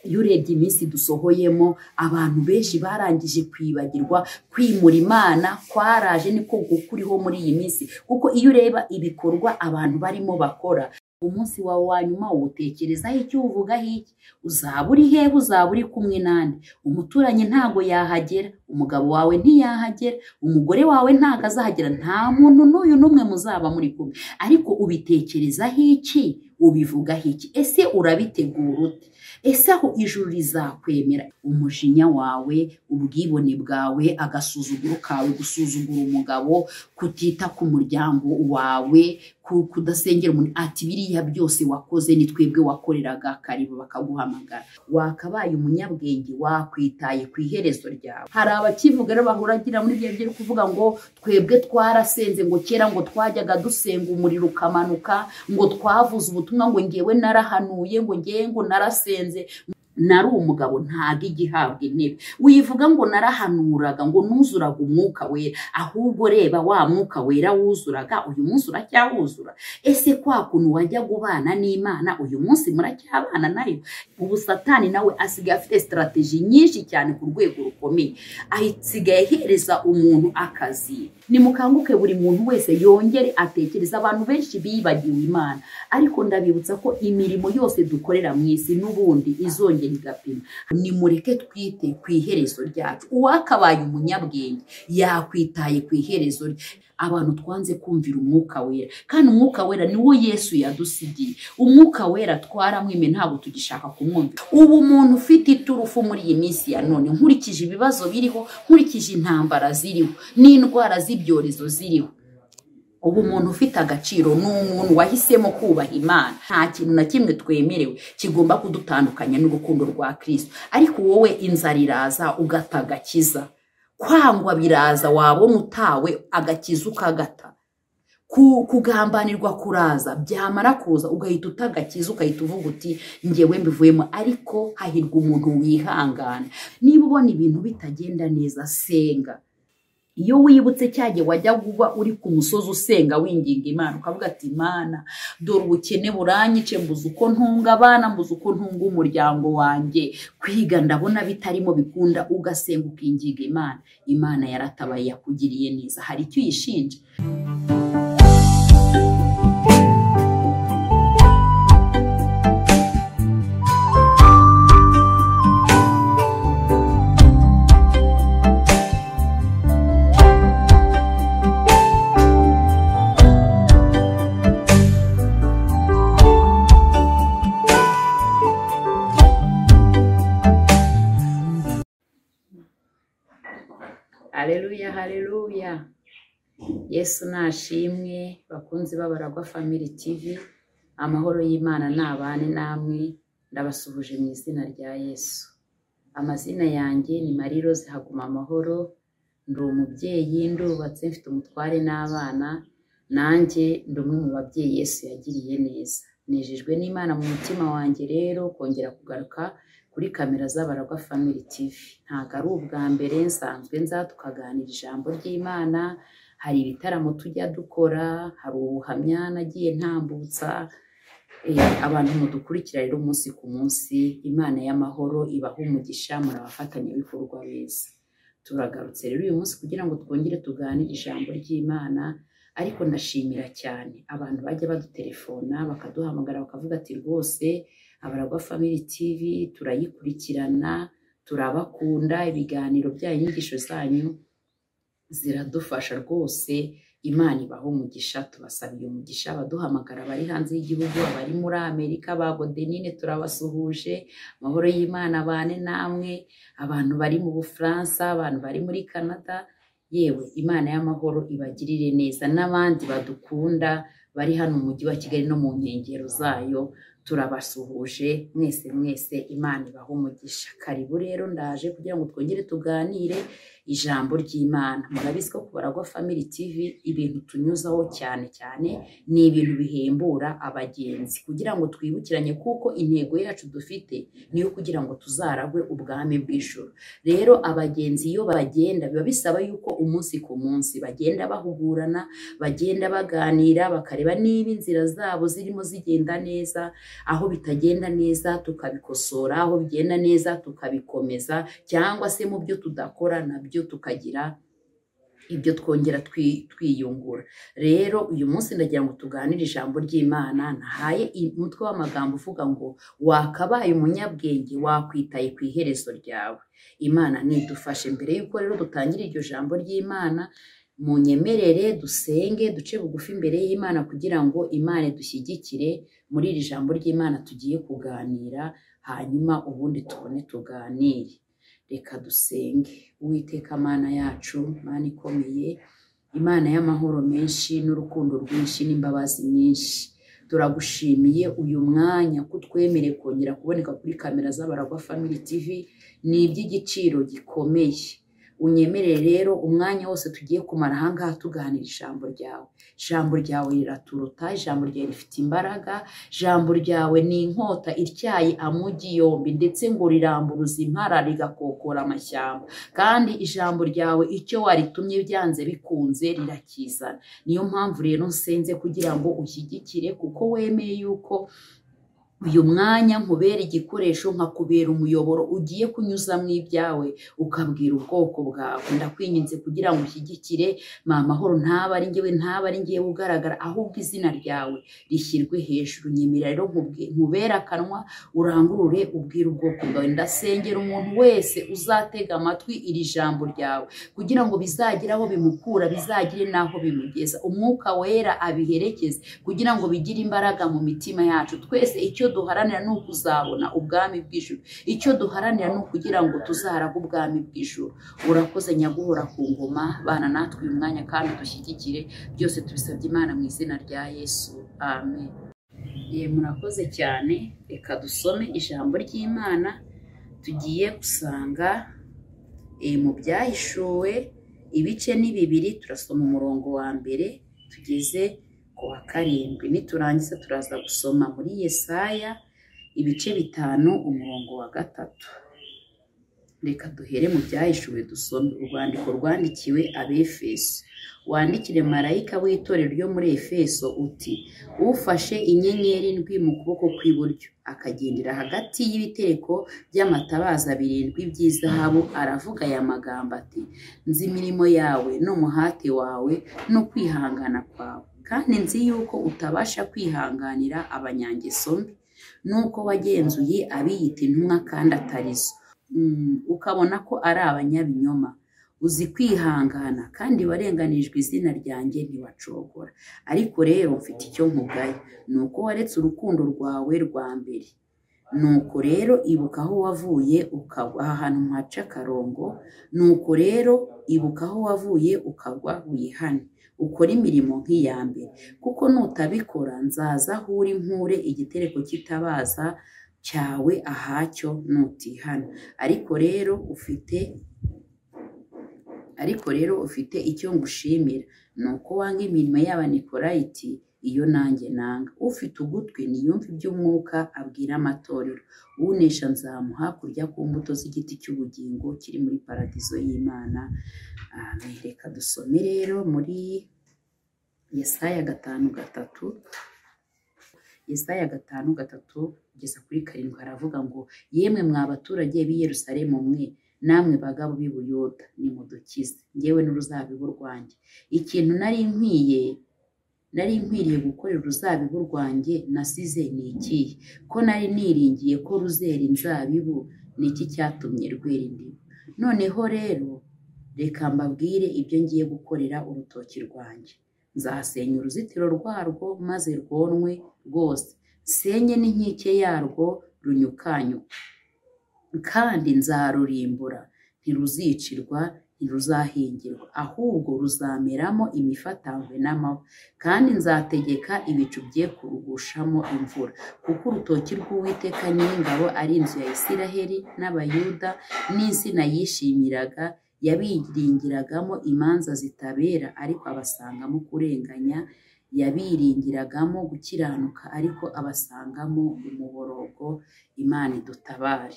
iyo urebye iminsi dusohoyemo abantu benshi barangije kwibagirwa kwimura imana kwaraje niko gukuriho muri iyi minsi kuko iyo ureba ibikorwa abantu barimo bakora umunsi wawe wa nyuma uwutekerezaho icyo uvugaho iki uzaba uri hehe uzaba uri kumwe n'andi umuturanyi ntabwo yahagera umugabo wawe ntiyahagera umugore wawe ntabwo azahagera nta muntu n'uyu n'umwe muzaba muri kumwe ariko ubitekerezaho iki ubivugaho iki ese urabitegura ute ese aho ijuru rizakwemera umujinya wawe ubwibone bwawe agasuzuguro kawe gusuzugura umugabo kutita ku muryango wawe kudasengera umuntu ati biriya byose wakoze ni twebwe wakoreraga karibu bakaguhamagara wakabaye umunyabwenge wakwitaye ku iherezo ryawe hari abakivuga rero bahuragira muri ibyo byo kuvuga ngo twebwe twarasenze ngo kera ngo twajyaga dusenga umuriro ukamanuka ngo twavuze ubutumwa ngo ngewe narahanuye ngo ngewe ngo narasenze nari umugabo ntabwo igihabwa intebe wivuga ngo narahanuraga ngo nuzuraga umwuka wera ahubwo reba wa mwuka wera wuzuraga uyu munsi uracyawuzura ese kwa kuntu wajya ubana n'imana uyu munsi muracyabana nayo ubu satani nawe asigaye afite sitarategi nyinshi cyane ku rwego rukomeye asigaye ahereza umuntu akazi nimukanguke buri muntu wese yongere atekereza abantu benshi bibagiwe imana ariko ndabibutsa ko imirimo yose dukorera mu isi n'ubundi izongera igapima nimureke twite ku iherezo ryacu uwakabaye umunyabwenge yakwitaye ku iherezo rye abantu twanze kumvira umwuka wera kandi umwuka wera niwo yesu yadusigiye umwuka wera twaramwime ntabwo tugishaka kumwumva ubu umuntu ufite iturufu muri iyi minsi ya none nkurikije ibibazo biriho nkurikije intambara ziriho n'indwara z'ibyorezo ziriho ubu umuntu ufite agaciro ni umuntu wahisemo kubaha imana nta kintu na kimwe twemerewe kigomba kudutandukanya n'urukundo rwa kirisito ariko wowe inzara iraza ugata agakiza kwangwa biraza wabona utawe agakiza ukagata kugambanirwa kuraza byamara kuza ugahita utagakiza ugahita uvuga uti ngewe mbivuyemo ariko hahirwa umuntu wihangana niba ubona ibintu bitagenda neza senga iyo wibutse cyangwa wajya kuba uri ku musozi usenga winginga imana ukavuga ati imana dore ubukene buranyice mbuze uko ntunga abana mbuze uko ntunga umuryango wanjye kwiga ndabona bitarimo bikunda ugasenga ukinginga imana imana yaratabaye yakugiriye neza hari icyo uyishinja hareruya hareruya yesu nashimwe bakunze babaragwa family tv amahoro y'imana nabane namwe ndabasuhuje mu izina rya yesu amazina yanjye ni mariro zihaguma amahoro ndi umubyeyi ndubatse mfite umutware n'abana nanjye ndi umwe mu babyeyi yesu yagiriye neza nejejwe n'imana mu mutima wanjye rero kongera kugaruka kuri kamera z'abaragwa family tv ntabwo ari ubwa mbere nsanzwe nza tukaganira ijambo ry'imana hari ibitaramo tujya dukora hari ubuhamya nagiye ntambutsa abantu mudukurikira rero umunsi ku munsi imana y'amahoro ibaha umugisha muri abafatanyabikorwa beza turagarutse rero uyu munsi kugira ngo twongere tuganire ijambo ry'imana ariko ndashimira cyane abantu bajya badutelefona bakaduhamagara bakavuga ati rwose abaragwa family tv turayikurikirana turabakunda ibiganiro byayo inyigisho zanyu ziradufasha rwose imana ibaho umugisha tubasabiye umugisha abaduhamagara abari hanze y'igihugu abari muri amerika ba godenine turabasuhuje amahoro y'imana bane namwe abantu bari mu bufaransa abantu bari muri canada yewe imana y'amahoro ibagirire neza n'abandi badukunda bari hano mu mujyi wa kigali no mu nkengero zayo turabasuhuje mwese mwese imana ibaho umugisha karibu rero ndaje kugira ngo twongere tuganire ijambo ry'imana murabizi ko kubaragwa family tv ibintu tunyuzaho cyane cyane ni ibintu bihembura abagenzi kugira ngo twibukiranye kuko intego yacu dufite niyo kugira ngo tuzaragwe ubwami bw'ijoro rero abagenzi iyo bagenda biba bisaba yuko umunsi ku munsi bagenda bahugurana bagenda baganira bakareba niba inzira zabo zirimo zigenda neza aho bitagenda neza tukabikosora aho bigenda neza tukabikomeza cyangwa se mu byo tudakora nabyo tukagira ibyo twongera twi- twiyungura rero uyu munsi ndagira ngo tuganire ijambo ry'imana nahaye i- umutwe w'amagambo uvuga ngo wakabaye umunyabwenge wakwitaye ku iherezo ryawe imana nidufashe mbere y'uko rero dutangira iryo jambo ry'imana munyemerere dusenge duce bugufi imbere y'imana kugira ngo imana dushyigikire muri iri jambo ry'imana tugiye kuganira hanyuma ubundi tubone tuganire reka dusenge uwiteka mana yacu mana ikomeye imana y'amahoro menshi n'urukundo rwinshi n'imbabazi nyinshi turagushimiye uyu mwanya ko utwemereye kongera kuboneka kuri kamera z'abaragwa family tv ni iby'igiciro gikomeye unyemerere rero umwanya wose tugiye kumara aha ngaha tuganira ijambo ryawe ijambo ryawe riraturuta ijambo ryawe rifite imbaraga ijambo ryawe ni inkota ityaye amugi yombi ndetse ngo riramburuza impara rigakokora amashyamba kandi ijambo ryawe icyo waritumye byanze bikunze rirakizana niyo mpamvu rero nsenze kugira ngo ushyigikire kuko wemeye yuko uyu mwanya nkubera igikoresho nkakubera umuyoboro ugiye kunyuzamo ibyawe ukabwira ubwoko bwawe ndakwinginze kugira ngo ushyigikire ma mahoro ntaba ari ngewe ntaba ari ngewe ugaragara ahubwo izina ryawe rishyirwe hejuru nyemera rero nkubwe- nkubere akanwa urangurure ubwire ubwoko bwawe ndasengera umuntu wese uzatega amatwi iri jambo ryawe kugira ngo bizagire aho bimukura bizagire n'aho bimugeza umwuka wera abiherekeze kugira ngo bigire imbaraga mu mitima yacu twese icyo duharanira ni ukuzabona ubwami bw'ijuru icyo duharanira ni ukugira ngo tuzaraga ubwami bw'ijuru urakoze nyaguhora ku ngoma bana natwe uyu mwanya kandi dushyigikire byose tubisabye imana mu izina rya yesu amen Ye, murakoze cyane reka dusome ijambo ry'imana tugiye gusanga eh, mu byahishuwe ibice ni bibiri turasoma umurongo wa mbere tugeze ku wa karindwi niturangiza turaza gusoma muri yesaya ibice bitanu umurongo wa gatatu reka duhere mu byahishuwe dusome urwandiko rwandikiwe abefeso wandikire marayika w'itorero ryo muri efeso uti ufashe inyenyeri ndwi mu kuboko kw'iburyo akagendera hagati y'ibitereko by'amatabaza birindwi by'izahabu aravuga aya magambo ati nzi imirimo yawe n'umuhati wawe no kwihangana kwawe kandi nzi yuko utabasha kwihanganira abanyangeso mbi nuko wagenzuye abiyita intumwa kandi atarizo Mm, ukabona ko ari abanyabinyoma uzi kwihangana kandi warenganijwe izina ryanjye ntiwacogora ariko rero mfite icyo nkugaye ni uko waretse urukundo rwawe rwa mbere nuko rero ibuka aho wavuye ukagwa aha hantu mpaca akarongo nuko rero ibuka aho wavuye ukagwa wihane ukore imirimo nk'iya mbere kuko nutabikora nzaza aho uri nkure igitereko cy'itabaza cyawe ahacyo nutihana ariko rero ufite ariko rero ufite icyo ngushimira ni uko wanga imirimo y'abanikorayiti iyo nanjye nanga ufite ugutwi niyumve iby'umwuka abwira amatorero unesha nzamuha kurya ku mbuto z'igiti cy'ubugingo kiri muri paradizo y'imana Amen. reka dusome rero muri yesaya gatanu gatatu Yesaya gatanu gatatu kugeza kuri karindwi haravuga ngo yemwe mwa baturage b'i Yerusalemu mwe namwe bagabo b'i Buyuda nimudukize ngewe n'uruzabibu rwanjye ikintu nari nkwiye nari nkwiriye gukorera uruzabibu rwanjye nasize ni ikihe ko nari niringiye ko ruzera inzabibu ni iki cyatumye rwera indimu noneho rero reka mbabwire ibyo ngiye gukorera urutoki rwanjye nzasenya uruzitiro rwarwo maze rwonwe rwose senye n'inkike yarwo runyukanyuka kandi nzarurimbura ntiruzicirwa ntiruzahingirwa ahubwo ruzameramo imifatangwe n'amahwa kandi nzategeka ibicu bye kurugushamo imvura kuko urutoki rw'uwiteka nyir'ingabo ari inzu ya isiraheli n'abayuda n'insina yishimiraga yabiringiragamo imanza zitabera ariko abasangamo kurenganya yabiringiragamo gukiranuka ariko abasangamo umuborogo imana idutabare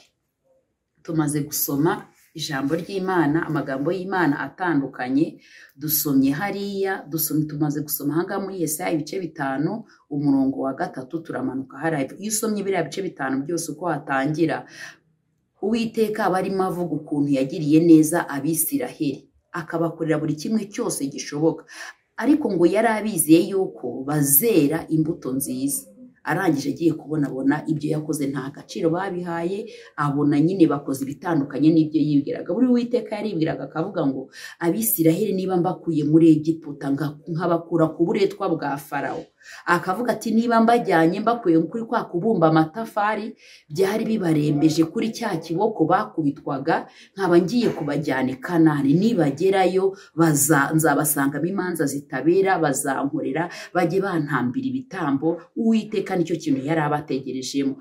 tumaze gusoma ijambo ry'imana amagambo y'imana atandukanye dusomye hariya dusomye tumaze gusoma ahangaha muri yesaya ibice bitanu umurongo wa gatatu turamanuka hariya iyo usomye biriya bice bitanu byose uko watangira uwiteka aba arimo avuga ukuntu yagiriye neza abisiraheli akabakorera buri kimwe cyose gishoboka ariko ngo yari abizeye yuko bazera imbuto nziza arangije agiye kubonabona ibyo yakoze nta gaciro babihaye abona nyine bakoze ibitandukanye n'ibyo yibwiraga buri witeka yaribwiraga akavuga ngo abisiraheli niba mbakuye muri egiputa nkabakura ku buretwa bwa farawo akavuga ati niba mbajyanye mbakuye kuri kwa kubumba amatafari byari bibarembeje kuri cya kiboko bakubitwaga nkaba ngiye kubajyana i kanani nibagerayo baza- nzabasangamo imanza zitabera bazankorera bajye bantambira ibitambo uwiteka nicyo kintu yari abategerejemo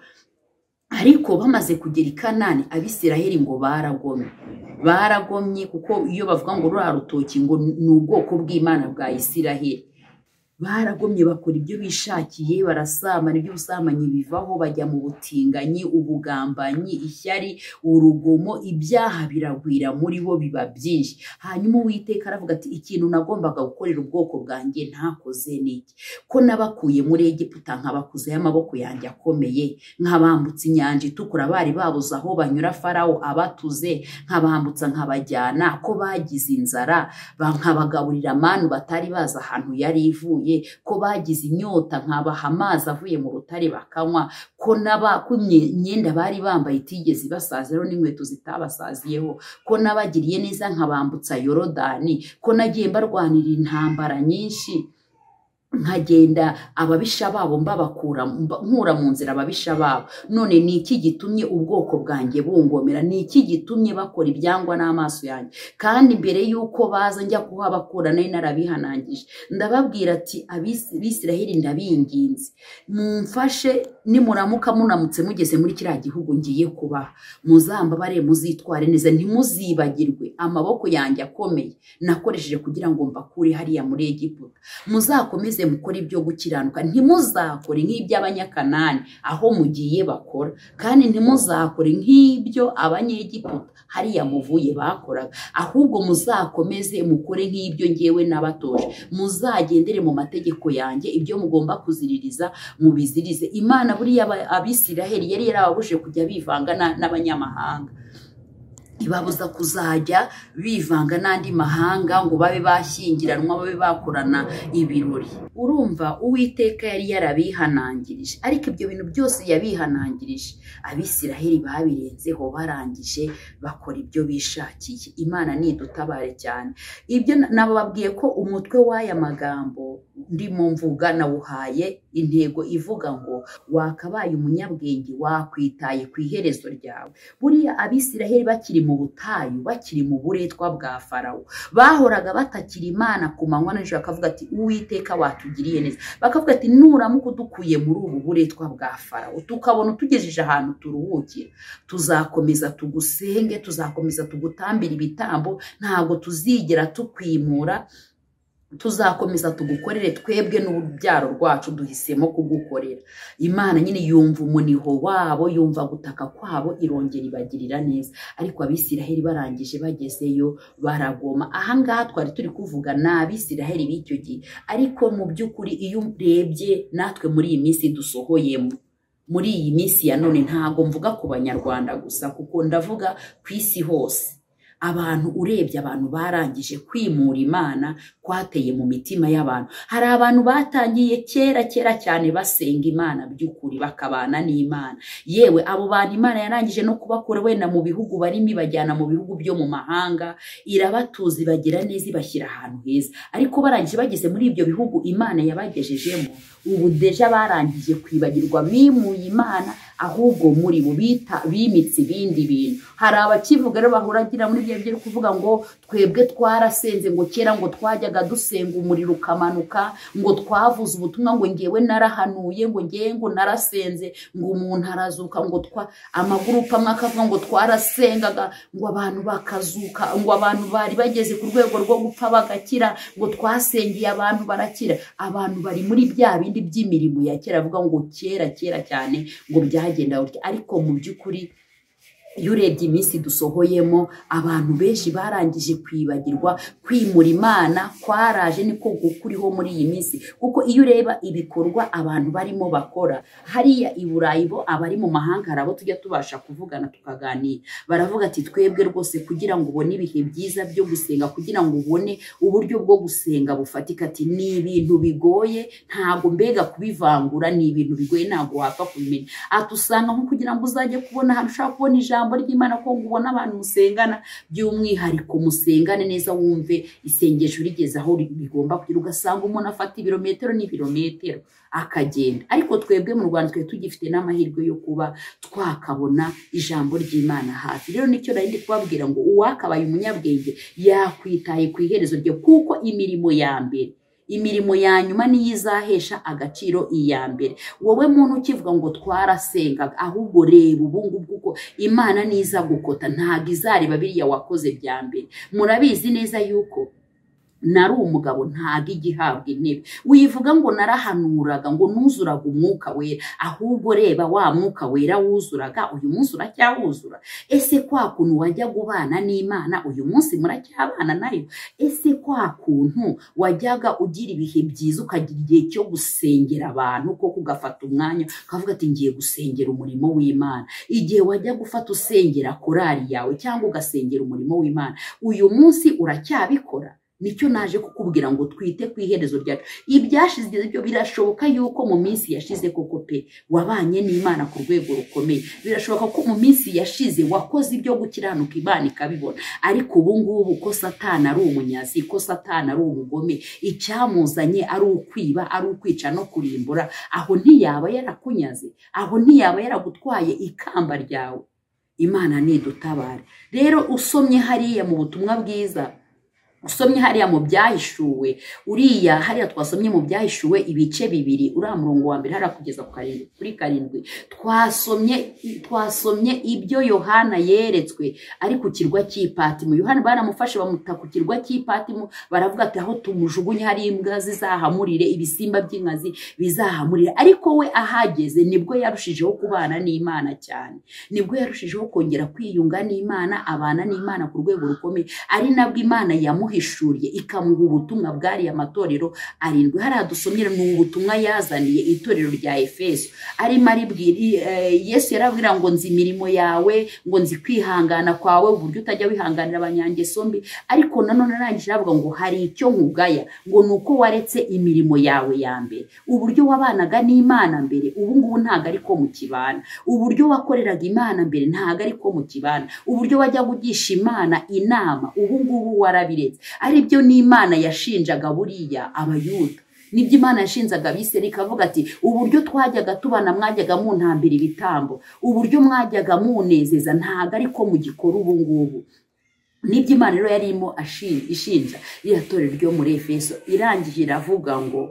ariko bamaze kugera i kanani abisiraheli ngo baragomye baragomye kuko iyo bavuga ngo ruriya rutoki ngo ni ubwoko bw'imana bwa isiraheli baragomye bakora ibyo bishakiye barasambana iby'ubusambanyi bivaho bajya mu butinganyi ubugambanyi ishyari urugomo ibyaha biragwira muri bo biba byinshi hanyuma uwiteka aravuga ati ikintu nagombaga gukorera ubwoko bwanjye ntakoze n'iki ko nabakuye muri egiputa nkabakuzeho amaboko yanjye akomeye nkabambutsa inyanja itukura bari babuze aho banyura farawo abatuze nkabambutsa nkabajyana ko bagize inzara ba- nkabagaburira manu batari bazi ahantu yari ivuye ko bagize inyota nkabaha amazi avuye mu rutare bakanywa ko naba ko imye- imyenda bari bambaye itigeze ibasaziraho n'inkweto zitabasaziyeho ko nabagiriye neza nkabambutsa yorodani ko nagiye mbarwanira intambara nyinshi nkagenda ababisha babo mbabakura mba- nkura mu nzira ababisha babo none ni iki gitumye ubwoko bwanjye bungomera ni iki gitumye bakora ibyangwa n'amaso yanjye kandi mbere y'uko baza njya kuhabakura nari narabihanangije ndababwira ati "Abisi- abisiraheli ndabinginze mumfashe nimuramuka munamutse mugeze muri kiriya gihugu ngiye kubaha muzambabare muzitware neza ntimuzibagirwe amaboko yanjye akomeye nakoresheje kugira ngo mbakure hariya muri egiputa muzakomeze mukore ibyo gukiranuka ntimuzakore nk'iby'abanyakanani aho mugiye bakora kandi ntimuzakore nk'ibyo abanyegiputa hariya muvuye bakoraga ahubwo muzakomeze mukore nk'ibyo ngewe nabatoje muzagendere mu mategeko yanjye ibyo mugomba kuziririza mubizirize imana buriya aba- abisiraheli yari yarababuje kujya bivanga na- n'abanyamahanga ibabuza kuzajya bivanga n'andi mahanga ngo babe bashyingiranwa babe bakorana ibirori urumva uwiteka yari yarabihanangirije ariko ibyo bintu byose yabihanangirije abisiraheli babirenzeho barangije bakora ibyo bishakiye imana nidutabare cyane ibyo na- nababwiye ko umutwe w'aya magambo ndimo mvuga nawuhaye intego ivuga ngo wakabaye umunyabwenge wakwitaye ku iherezo ryawe buriya abisiraheli bakiri mu butayu bakiri mu buretwa bwa farawo bahoraga batakira imana ku manywa na nijoro bakavuga ati uwiteka watugiriye neza bakavuga ati nuramuka udukuye muri ubu buretwa bwa farawo tukabona utugejeje ahantu turuhukira tuzakomeza tugusenge tuzakomeza tugutambira ibitambo ntabwo tuzigera tukwimura tuzakomeza tugukorere twebwe n'urubyaro rwacu duhisemo kugukorera imana nyine yumva umuniho wabo yumva gutaka kwabo irongera ibagirira neza ariko abisiraheli barangije bagezeyo baragoma ahangaha twari turi kuvuga ni abisiraheli b'icyo gihe ariko mu by'ukuri iyo urebye natwe muri iyi minsi dusohoyemo muri iyi minsi ya none ntabwo mvuga ku banyarwanda gusa kuko ndavuga ku isi hose abantu urebye abantu barangije kwimura imana kwateye mu mitima y'abantu hari abantu batangiye kera kera cyane basenga imana by'ukuri bakabana n'imana yewe abo bantu imana yarangije no kubakura wenda mu bihugu barimo ibajyana mu bihugu byo mu mahanga irabatuza ibagira neza ibashyira ahantu heza ariko barangije bageze muri ibyo bihugu imana yabagejejemo ubu deja barangije kwibagirwa bimuye imana ahubwo muri bo bita bimitse ibindi bintu hari abakivuga rero bahuragira muri ibyo byo kuvuga ngo twebwe twarasenze ngo kera ngo twajyaga dusenga umuriro ukamanuka ngo twavuze ubutumwa ngo ngewe narahanuye ngo ngewe ngo narasenze ngo umuntu arazuka ngo twa amagurupe amwe akavuga ngo twarasengaga ngo abantu bakazuka ngo abantu bari bageze ku rwego rwo gupfa bagakira ngo twasengeye abantu barakira abantu bari muri bya bindi by'imirimo ya kera avuga ngo kera kera cyane ngo byagenda gutya ariko mu by'ukuri iyo urebye iminsi dusohoyemo abantu benshi barangije kwibagirwa kwimura imana kwaraje niko gukuriho muri iyi minsi kuko iyo ureba ibikorwa abantu barimo bakora hariya i burayi bo abari mu mahanga hari abo tujya tubasha kuvugana tukaganira baravuga ati twebwe rwose kugira ngo ubone ibihe byiza byo gusenga kugira ngo ubone uburyo bwo gusenga bufatika ati ni ibintu bigoye ntabwo mbega kubivangura ni ibintu bigoye ntabwo wapfa kubimenya ati usanga nko kugira ngo uzajye kubona ahantu ushaka kubona ijambo ijambo ry'imana ko ubona abantu musengana by'umwihariko musengane neza wumve isengesho rigeze aho rigomba kugira ugasanga umuntu afata ibirometero n'ibirometero akagenda ariko twebwe mu rwanda twari tugifite n'amahirwe yo kuba twakabona ijambo ry'imana hafi rero nicyo nari ndi kubabwira ngo uwakabaye umunyabwenge yakwitaye ku iherezo rye kuko imirimo ya mbere imirimo ya nyuma niyo izahesha agaciro iya mbere wowe muntu ukivuga ngo twarasengaga ahubwo reba ubu ngubu kuko imana niza gukota ntabwo izareba biriya wakoze bya mbere murabizi neza yuko nari umugabo ntabwo ijya ihabwa intebe wivuga ngo narahanuraga ngo nuzuraga umwuka wera ahubwo reba wa mwuka wera wuzuraga uyu munsi uracyawuzura ese kwa kuntu wajya gubana n'imana uyu munsi muracyabana nayo ese kwa kuntu wajyaga ugira ibihe byiza ukagira igihe cyo gusengera abantu koko ugafata umwanya ukavuga ati ngiye gusengera umurimo w'imana igihe wajya gufata usengera korari yawe cyangwa ugasengera umurimo w'imana uyu munsi uracyabikora nicyo naje kukubwira ngo twite ku iherezo ryacu ibyashize byo birashoboka yuko mu minsi yashize koko pe wabanye n'imana ku rwego rukomeye birashoboka ko mu minsi yashize wakoze ibyo gukiranuka imana ikabibona ariko ubu ngubu ko satana ari umunyazi ko satana ari umugome icyamuzanye ari ukwiba ari ukwica no kurimbura aho ntiyaba yarakunyaze aho ntiyaba yaragutwaye ikamba ryawe imana nidutabare rero usomye hariya mu butumwa bwiza usomye hariya mu byahishuwe uriya hariya twasomye mu byahishuwe ibice bibiri uriya murongo wa mbere hariya kugeza kuri karindwi twasomye twasomye ibyo yohana yeretswe ari ku kirwa cy'ipatimu yohana baramufashe bamuta ku kirwa cy'ipatimu baravuga ati aho tumujugunye hari imbwa zizahamurire ibisimba by'inkazi bizahamurire ariko we ahageze nibwo yarushijeho kubana n'imana cyane nibwo yarushijeho kongera kwiyunga n'imana abana n'imana ku rwego rukomeye ari nabwo imana yamuha yamuhishuriye ikamuha ubutumwa bwariya matorero arindwi hariya dusomyera ni ubutumwa yazaniye itorero rya efeso arimo aribwira yesu yarabwira ngo nzi imirimo yawe ngo nzi kwihangana kwawe uburyo utajya wihanganira abanyangeso mbi ariko nanone arangije aravuga ngo hari icyo nkugaya ngo ni uko waretse imirimo yawe ya mbere uburyo wabanaga n'imana mbere ubu ngubu ntabwo ari ko mukibana uburyo wakoreraga imana mbere ntabwo ari ko mukibana uburyo wajyaga ugisha imana inama ubu ngubu warabiretse aribyo n'imana yashinjaga buriya abayuda nibyo imana yashinzaga abiseri ikavuga ati uburyo twajyaga tubana mwajyaga muntambira ibitambo uburyo mwajyaga munezeza ntabwo ariko mugikora ubu ngubu nibyo imana rero yari irimo ishinja ririya torero ryo muri efeso irangije iravuga ngo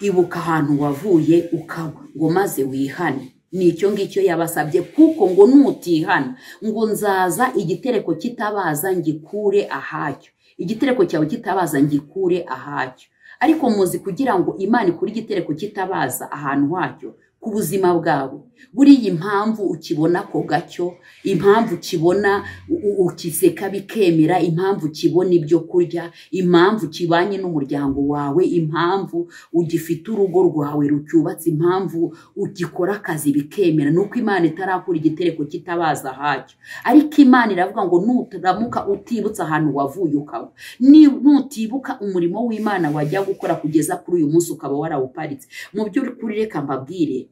ibuka ahantu wavuye ukaba ngo maze wihane ni icyo ngicyo yabasabye kuko ngo nutihana ngo nzaza igitereko kitabaza ngikure ahacyo igitereko cyawe kitabaza ngikure ahacyo ariko muzi kugira ngo imana ikure igitereko kitabaza ahantu hacyo ku buzima bwawe buriya impamvu ukibona ako gacyo impamvu ukibona ukiseka bikemera impamvu ukibona ibyo kurya impamvu ukibanye n'umuryango wawe impamvu ugifite urugo rwawe rucyubatse impamvu ugikora akazi bikemera ni uko imana itarakura igitereko kitabaza hacyo ariko imana iravuga ngo nutaramuka utibutse ahantu wavuye ukaba nutibuka umurimo w'imana wajya gukora kugeza kuri uyu munsi ukaba warawuparitse mu by'ukuri reka mbabwire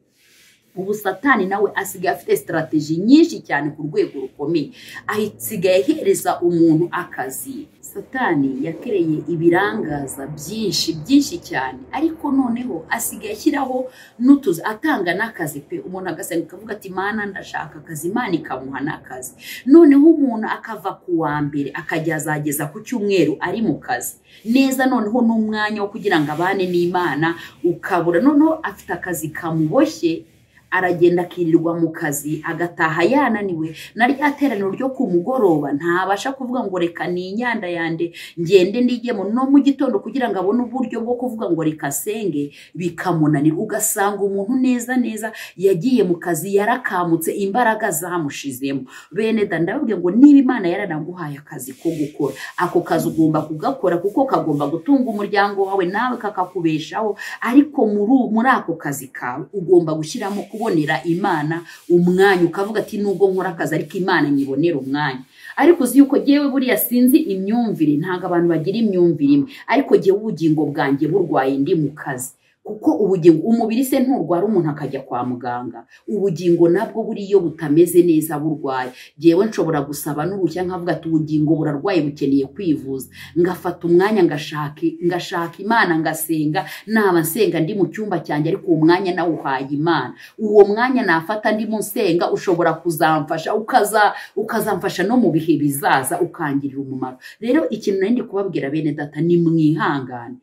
ubu satani nawe asigaye afite sitarateji nyinshi cyane ku rwego rukomeye asigaye ahereza umuntu akazi satani yakereye ibirangaza byinshi byinshi cyane ariko noneho asigaye ashyiraho n'utuzi atanga n'akazi pe umuntu agasenga akavuga ati imana ndashaka akazi imana ikamuha n'akazi noneho umuntu akava ku wa mbere akajya azageza ku cyumweru ari mu kazi neza noneho n'umwanya wo kugira ngo abane n'imana ukabura noneho afite akazi kamuboshye aragenda akirirwa mu kazi agataha yananiwe na rya teraniro ryo ku mugoroba ntabasha kuvuga ngo reka ni inyanda yande ngende ndigemo no mu gitondo kugira ngo abone uburyo bwo kuvuga ngo reka senge bikamunanira ugasanga umuntu neza neza yagiye mu kazi yarakamutse imbaraga zamushizemo bene da ndababwiye ngo niba imana yarananguhaye akazi ko gukora ako kazi ugomba kugakora kuko kagomba gutunga umuryango wawe nawe kakakubeshaho ariko muri ubu- muri ako kazi kawe ugomba gushyiramo kubonera imana umwanya ukavuga ati nubwo nkora akazi ariko imana nyibonera umwanya ariko uzi yuko yewe buriya sinzi imyumvire ntabwo abantu bagira imyumvire imwe ariko jyewe ubugingo bwanjye burwaye ndi mu kazi kuko ubugingo umubiri se nturwara umuntu akajya kwa muganga ubugingo nabwo buriyo butameze neza burwaye jyewe nshobora gusaba n'uruhushya nkavuga ati ubugingo burarwaye bukeneye kwivuza ngafata umwanya ngashaka ngashaka imana ngasenga naba nsenga ndi mu cyumba cyanjye ariko uwo mwanya nawuhaye imana uwo mwanya nafata ndimo nsenga ushobora kuzamfasha ukaza ukazamfasha no mu bihe bizaza ukangirira umumaro rero ikintu nari ndi kubabwira bene data ni mwihangane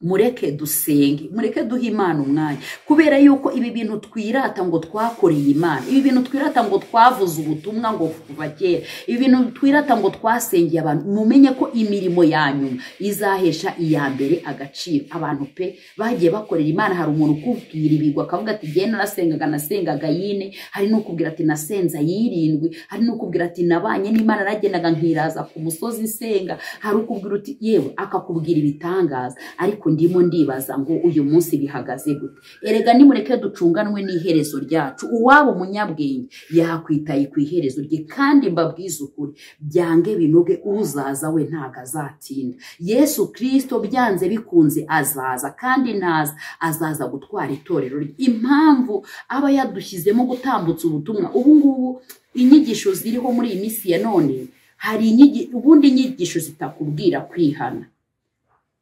mureke dusenge mureke duhe imana umwanya kubera yuko ibi bintu twirata ngo twakoreye imana ibi bintu twirata ngo twavuze ubutumwa ngo kuva kera ibi bintu twirata ngo twasengeye abantu mumenye ko imirimo ya nyuma izahesha iya mbere agaciro abantu pe bagiye bakorera imana hari umuntu ukubwira ibigwa akavuga ati genda nasengaga nasengaga yine hari n'ukubwira ati nasenza yirindwi hari n'ukubwira ati nabanye n'imana nagendaga nkiraza ku musozi nsenga hari ukubwira uti yewe akakubwira ibitangaza ariko ndimo ndibaza ngo uyu munsi bihagaze gute erega nimureke ducunganwe n'iherezo ryacu uwaba umunyabwenge yakwitaye ku iherezo rye kandi mbabwize ukuri byange binoge uzaza we ntago azatinda yesu kirisito byanze bikunze azaza kandi naza azaza gutwara itorero rye impamvu aba yadushyizemo gutambutsa ubutumwa ubu ngubu inyigisho ziriho muri iyi minsi ya none hari inyigi- ubundi inyigisho zitakubwira kwihana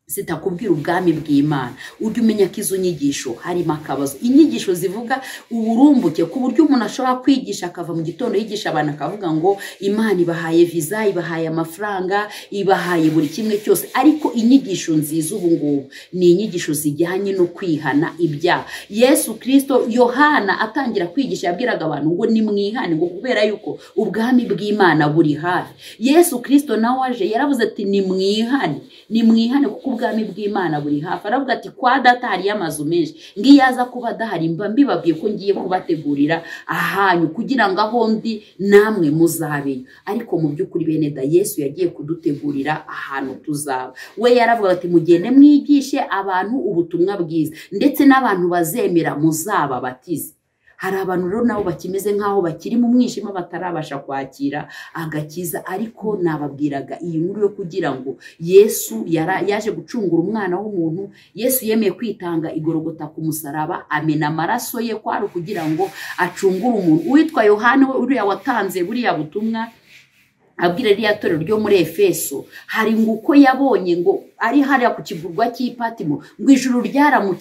zitakubwira ubwami bw'imana ujya umenya ko izo nyigisho harimo akabazo inyigisho zivuga uburumbuke ku buryo umuntu ashobora kwigisha akava mu gitondo yigisha abantu akavuga ngo imana ibahaye viza ibahaye amafaranga ibahaye buri kimwe cyose ariko inyigisho nziza ubu ngubu ni inyigisho zijyanye no kwihana ibyaha yesu kirisito yohana atangira kwigisha yabwiraga abantu ngo nimwihane ngo kubera yuko ubwami bw'imana buri hafi yesu kirisito nawe aje yaravuze ati nimwihane nimwihane kuko ubwami bw'imana buri hafi aravuga ati kwa data hariyo amazu menshi ngo iyo aza kuba adahari mba mbibabwiye ko ngiye kubategurira ahanyu kugira ngo aho ndi namwe muzabeyo ariko mu by'ukuri bene da yesu yagiye kudutegurira ahantu tuzaba we yaravuga ati mugende mwigishe abantu ubutumwa bwiza ndetse n'abantu bazemera muzababatize hari abantu rero nabo bakimeze nk'aho bakiri mu mwijima batarabasha kwakira agakiza ariko nababwiraga iyi nkuru yo kugira ngo yesu yara- yaje gucungura umwana w'umuntu yesu yemeye kwitanga igorogota ku musaraba amena amaraso ye kwari ukugira ngo acungure umuntu uwitwa yohani we uriya watanze buriya butumwa abwira ririya torero ryo muri efeso hari ngo uko yabonye ngo ari hariya ku kivurwa cy'ipatimo ngo ijuru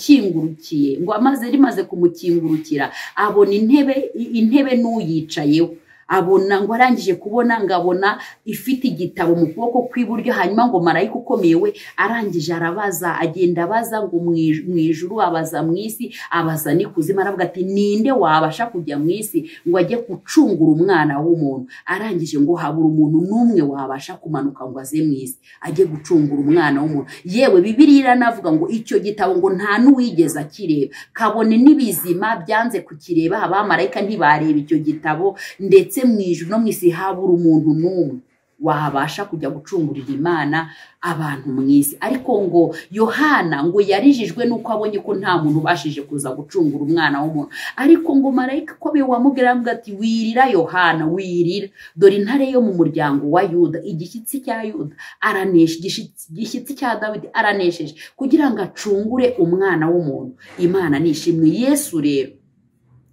ryaramukingurukiriye ngo amaze rimaze kumukingurukira abona intebe intebe n'uyicayeho abona ngo arangije kubona ngo abona ifite igitabo mu kuboko kw'iburyo hanyuma ngo marayika ukomeye we arangije arabaza agenda abaza ngo mu ij- mu ijuru abaza mu isi abaza n'ikuzimu aravuga ati ninde wabasha kujya mu isi ngo ajye gucungura umwana w'umuntu arangije ngo habura umuntu n'umwe wabasha kumanuka ngo aze mu isi ajye gucungura umwana w'umuntu yewe bibiliya iranavuga ngo icyo gitabo ngo nta n'uwigeze akireba kabone n'ibizima byanze kukireba abamarayika ntibareba icyo gitabo ndetse mu ijuru no mu isi habura umuntu n'umwe wabasha kujya gucungurira imana abantu mu isi ariko ngo yohana ngo yarijijwe n'uko abonye ko nta muntu ubashije kuza gucungura umwana w'umuntu ariko ngo marayika ukomeye wamubwira aravuga ati wirira yohana wirira dore intare yo mu muryango wa yuda igishyitsi cya yuda aranesha igishyitsi- igishyitsi cya dawidi aranesheje kugira ngo acungure umwana w'umuntu imana nishimwe yesu rero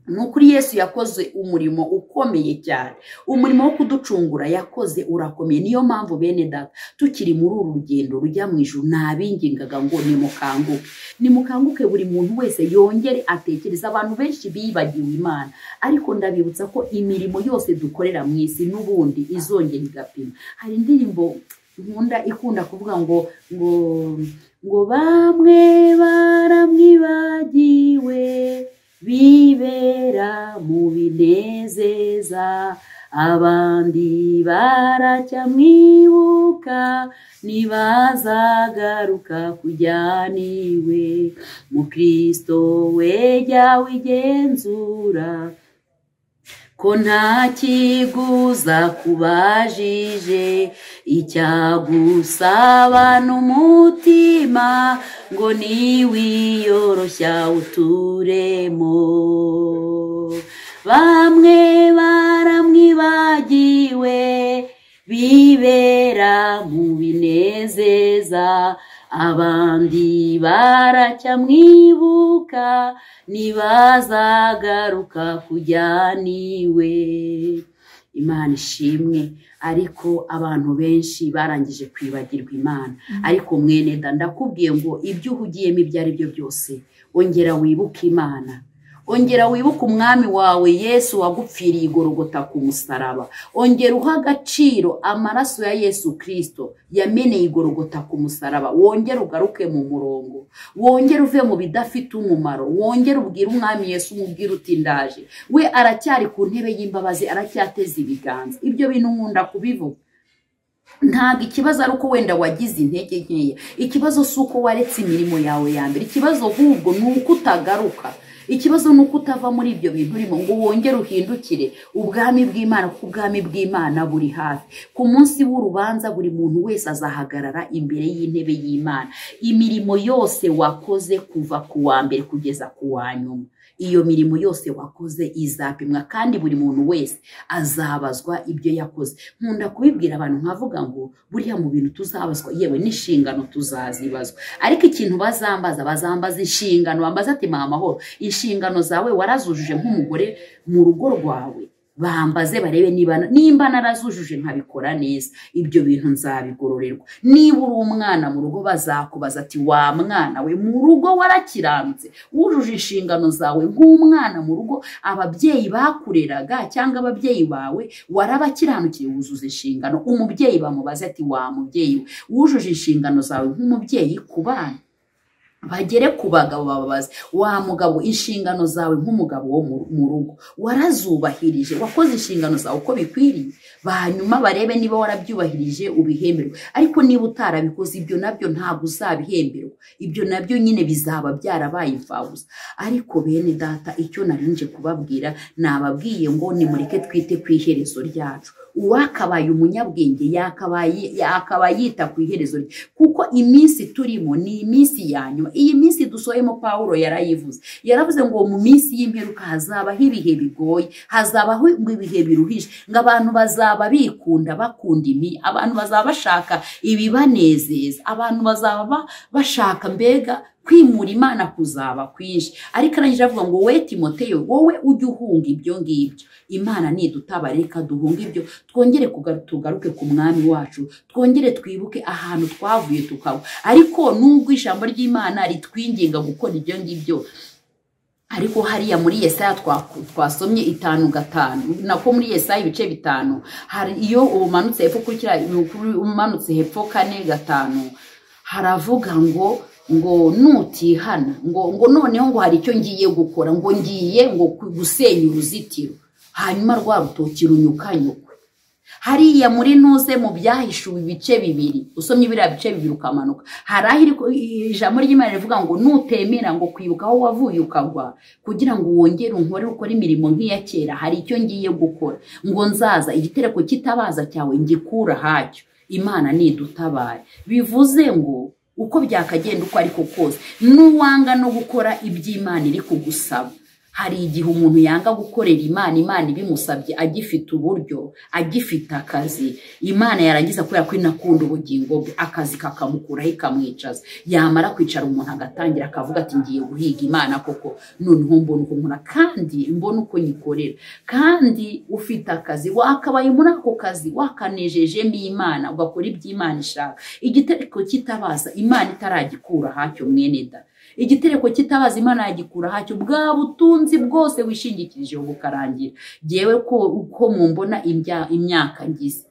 ni ukuri yesu yakoze umurimo ukomeye cyane umurimo wo kuducungura yakoze urakomeye niyo mpamvu bene data tukiri muri uru rugendo rujya mu ijuru nabingingaga ngo nimukanguke nimukanguke buri muntu wese yongere atekereza abantu benshi bibagiwe imana ariko ndabibutsa ko imirimo yose dukorera mu isi n'ubundi izongera igapima hari indirimbo nkunda ikunda kuvuga ngo ngo ngo bamwe baramwibagiwe bibera mu binezeza abandi baracyamwibuka ntibazagaruka kujyaniwe mu kirisito we jya wigenzura ko nta kiguza kubajije icyagusaba n'umutima ngo niwiyoroshya uturemo bamwe baramwibagiwe bibera mu binezeza abandi baracyamwibuka ntibazagaruka kujyaniwe imana ishimwe ariko abantu benshi barangije kwibagirwa imana ariko mwene da ndakubwiye ngo ibyo uhugiyemo ibyo ari byo byose ongera wibuke imana ongera wibuke umwami wawe yesu wagupfiriye igorogota ku musaraba ongera uha agaciro amaraso ya yesu kirisito yameneye igorogota ku musaraba wongere ugaruke mu murongo wongere uve mu bidafite umumaro wongere ubwire umwami yesu umubwire uti ndaje we aracyari ku ntebe y'imbabazi aracyateze ibiganza ibyo bintu nkunda kubivuga ntabwo ikibazo ari uko wenda wagize intege nkeya ikibazo si uko waretse imirimo yawe ya mbere ikibazo ahubwo ni uko utagaruka ikibazo ni uko utava muri ibyo bintu urimo ngo wongere uhindukire ubwami bw'imana kuko ubwami bw'imana buri hafi ku munsi w'urubanza buri muntu wese azahagarara imbere y'intebe y'imana imirimo yose wakoze kuva ku wa mbere kugeza ku wa nyuma iyo mirimo yose wakoze izapimwa kandi buri muntu wese azabazwa ibyo yakoze nkunda kubibwira abantu nkavuga ngo buriya mu bintu tuzabazwa yewe n'inshingano tuzazibazwa ariko ikintu bazambaza bazambaza inshingano bambaza ati mpa amahoro inshingano zawe warazujuje nk'umugore mu rugo rwawe bambaze barebe niba nimba narazujuje nkabikora neza ibyo bintu nzabigororerwa niba uri umwana mu rugo bazakubaza ati wa mwana we mu rugo warakiranutse wujuje inshingano zawe nk'umwana mu rugo ababyeyi bakureraga cyangwa ababyeyi bawe warabakiranukira wuzuza inshingano umubyeyi bamubaze ati wa mubyeyi we wujuje inshingano zawe nk'umubyeyi ku bana bagere ku bagabo bababaze wa mugabo inshingano zawe nk'umugabo wo mu rugo warazubahirije wakoze inshingano zawe uko bikwiriye hanyuma barebe niba warabyubahirije ubihemberwe ariko niba utarabikoze ibyo nabyo ntabwo uzabihemberwa ibyo nabyo nyine bizaba byarabaye imfabusa ariko bene data icyo narinje kubabwira nababwiye ngo nimureke twite ku iherezo ryacu uwakabaye umunyabwenge yakabaye yita ku iherezo rye kuko iminsi turimo ni iminsi ya nyuma iyi minsi dusohemo paul yarayivuze yaravuze ngo mu minsi y'imperuka hazabaho ibihe bigoye hazabaho ibihe biruhije ngo abantu bazaba bikunda bakunda imi abantu bazaba bashaka ibibanezeza abantu bazaba bashaka mbega kwimura imana kuzaba kwinshi ariko arangije avuga ngo we timoteyo wowe ujye uhunga ibyo ngibyo imana nidutaba reka duhunga ibyo twongere tugaruke ku mwami wacu twongere twibuke ahantu twavuye tukaba ariko nubwo ijambo ry'imana ritwinginga gukora ibyo ngibyo ariko hariya muri yesaya twasomye itanu gatanu nako muri yesaya ibice bitanu hari iyo umanutse hepfo ukurikira umanutse hepfo kane gatanu haravuga ngo ngo nutihana ngo ngo noneho ngo hari icyo ngiye gukora ngo ngiye ngo gusenya uruzitiro hanyuma rwa rutoki runyukanyukwe hariya muri nuze mu byahishuwe ibice bibiri usomye biriya bice bibiri ukamanuka hari aho ijambo ry'imana rivuga ngo nutemera ngo kwibuka aho wavuye ukagwa kugira ngo wongere unkore ukore imirimo nk'iya kera hari icyo ngiye gukora ngo nzaza igitereko kitabaza cyawe ngikura hacyo imana nidutabare bivuze ngo uko byakagenda uko ariko kose n'uwanga no gukora iby'imana iri kugusaba hari igihe umuntu yanga gukorera imana imana ibimusabye agifite uburyo agifite akazi imana yarangiza kubera ko inakunda ubugingo bwe akazi kakamukuraho ikamwicaza yamara kwicara umuntu agatangira akavuga ati ngiye guhiga imana koko noneho mbona uko nkora kandi mbona uko nyikorera kandi ufite akazi wakabaye muri ako kazi wakanejejemo imana ugakora iby'imana ishaka igitereko kitabaza imana itaragikura hacyo mwene da igitereko kitabaza imana yagikura hacyo bwa butunzi bwose wishingikirijeho bukarangira ngewe ko uko mumbona imyaka ngize